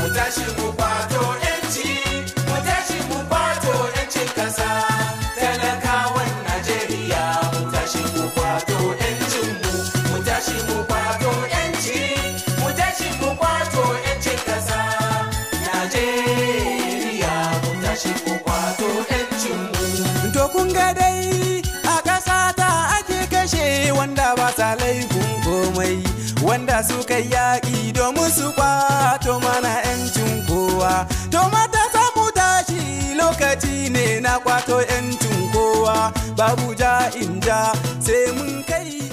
tashi mu kwato yanci mu tashi mu kwato yancin kasa talakawan najeriya mu tashi mu kwato yancin mu mu tashi mu kwato yanci mu tashi mu kwato yancin kasa najeriya mu tashi mu kwato yancin mu To kun ga dai a ƙasa ta ake kashe wanda ba sa laifin komai wanda suka yi yaƙi domin su kwato mana 'yancin kowa. To mata samu tashi lokaci ne na kwato 'yancin kowa babu ja in ja sai mun kai